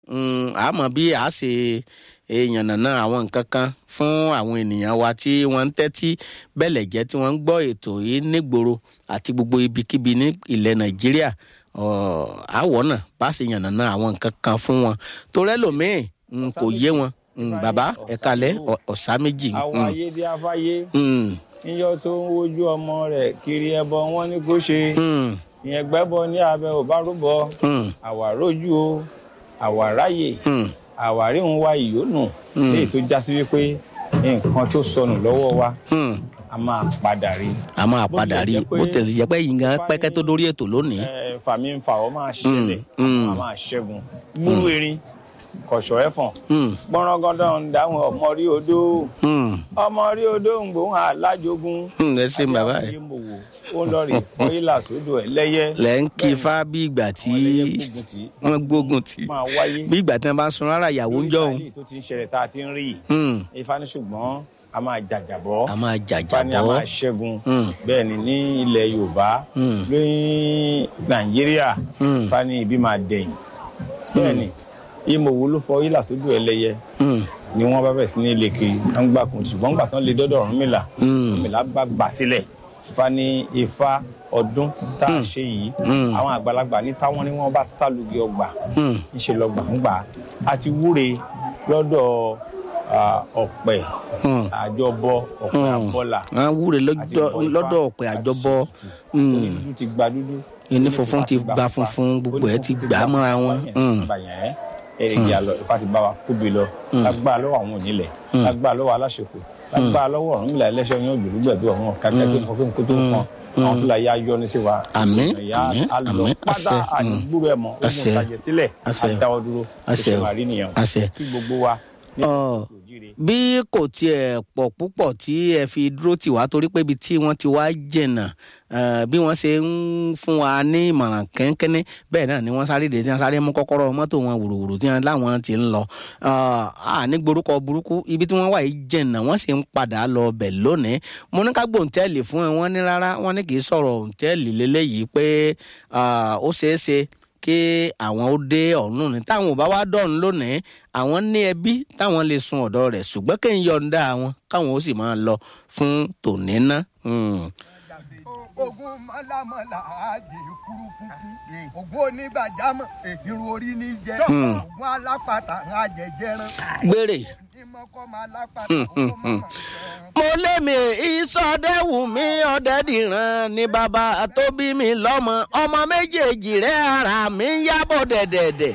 àmọ́ bí a ṣe yànnàná àwọn nǹkan kan fún àwọn ènìyàn wa tí wọ́n ń tẹ́tí bẹ́lẹ̀ jẹ́ tí wọ́n ń gbọ́ ètò yìí nígboro àti gbogbo ibikíbi ní ilẹ̀ nàìjíríà àwọ̀ náà bá ṣe yànnàná àwọn nǹkan kan fún wọn torí ẹlòmíì kò yé wọn bàbá ẹ̀kalẹ̀ ọ̀sá méjì. àwọn ayé bí afáyé níjọ tó ń wojú ọmọ rẹ̀ kiri ẹbọ wọn ní kó ṣe ìyẹn gbẹ́bọ ní abẹ ò bá rúbọ àwàrójú o àwàráyè àwárí ń wá ìyónù léyìí tó já sí wípé nǹkan tó sọnù lọ́wọ́ wa a máa padà rí. a máa padà rí bó tẹ̀sí jẹ́ pé yìí gan pẹ́kẹ́ tó dórí ètò lónìí. fàmí ń fa ọ máa ṣẹlẹ̀ a máa ṣẹ́gun gbúrú erin kọ̀ṣọ́ ẹ̀fọ̀n gbọ́nrọ́gọ́dọ̀ ń dáhùn ọmọ rí odó ọmọ rí odó ń gbóhùn alájogun ẹ ṣe bàbá ẹ ó lọ rí fọyílà sódò ẹlẹ́yẹ. lẹ́ ń kí ifá bí ìgbà tí wọ́n gbógun tì bí ìgbà tí wọ́n bá sun rárá ìyàwó ń jọ òun. tó ti ń ṣẹlẹ̀ tá a ti ń rí ifá ní ṣùgbọ́n a máa jàjàbọ́ a máa jàjàbọ́ ifá ní a máa ṣẹ́gun bẹ́ẹ̀ ni ní ilẹ̀ yorùbá lóyún nàìjíríà ifá ní ibi máa dẹ̀yìn bẹ́ẹ̀ ni ìmọ̀wò ló fọ ilà sódò ẹlẹ́yẹ ni wọ́n bá bẹ̀ sí ní ilé kiri wọ́n gbà kùn ṣùgbọ́n gbà tán lè dọ́dọ̀ Ọ̀rúnmìlà Ọ̀rúnmìlà bá gbà sílẹ̀ ifá ní ifá ọdún tá a ṣe yìí àwọn àgbàlagbà ní táwọn ni wọ́n bá sálùgì ọgbà ńṣe lọgbà ń gbà àti wúre lọ́dọ̀ ọ̀pẹ àjọbọ ọ̀pẹ àbọ́là wúre lọ́dọ̀ ọ̀pẹ àjọbọ dúdú ti gba dúdú ìní funfun ti gba funfun gbogbo ẹ ti gbà á mọ́ra wọn. èrèjì àlọ ìfà ti bá wa kóbi lọ lágbára lọ́wọ́ àwọn onílẹ̀ lágbára lọ́wọ́ aláṣepọ̀ lágbára lọ́wọ́ Ọ̀rúnmìlà ẹlẹ́ṣẹ̀ yẹn òjòlúgbẹ̀dù ọ̀hún kàkẹ́ tó nǹkan kó tó nǹkan àwọn tó la yá yọ ní sí wa. àmín àmín àmín pátá àdúgbò ẹ mọ ogun ìtajà sílẹ̀ àdáwọ́ dúró àṣẹ oṣù àrí nìyẹn àṣẹ kí gbogbo wa bí kò tiẹ̀ pọ̀ púpọ̀ tí ẹ fi dúró tì wá torí pé ibi tí wọ́n ti wá jẹ̀nà bí wọ́n ṣe ń fún wa ní ìmọ̀ràn kẹ́ńkẹ́ní bẹ́ẹ̀ náà ni wọ́n sáré dé tí wọ́n sáré mú kọ́kọ́rọ́ mọ́tò wọn wùrùwùrù tí wọ́n láwọn ti ń lọ. ní gborúkọ burúkú ibi tí wọ́n wà yìí jẹ̀nà wọ́n sì ń padà lọ bẹ̀ lónìí. mo ní ká gbòǹtẹ́ẹ̀lì fún ẹ wọ́n ní rárá wọ́n ní kì í sọ̀rọ̀ òǹtẹ́ẹ̀lì lélẹ́yìí pé ó ṣeé ṣe kí àwọn ó dé ọ̀run ní táwọn ò bá wá dọ̀run lónìí àwọn ní ẹbí táwọn lè sun ọ̀dọ̀ rẹ̀ ṣùgbọ́n kí n yọ̀ǹda àwọn káwọn ó sì máa lọ fún tòní ná. ogun mọ́lámọ́lá àjè kúrúkúrú ogun onígbàjámọ̀ irun orí ní jẹ́ ogun alápàtà àjẹjẹrán. gbére ìmọ̀kọ́ máa lápàtà owó mọ̀mọ́ mo lémi ìsọdẹ́wù mi ọ̀dẹ́dìran ni bàbá tó bí mi lọ́mọ ọmọ méjèèjì rẹ̀ ara mi ń yábọ̀ dẹ̀dẹ̀dẹ̀.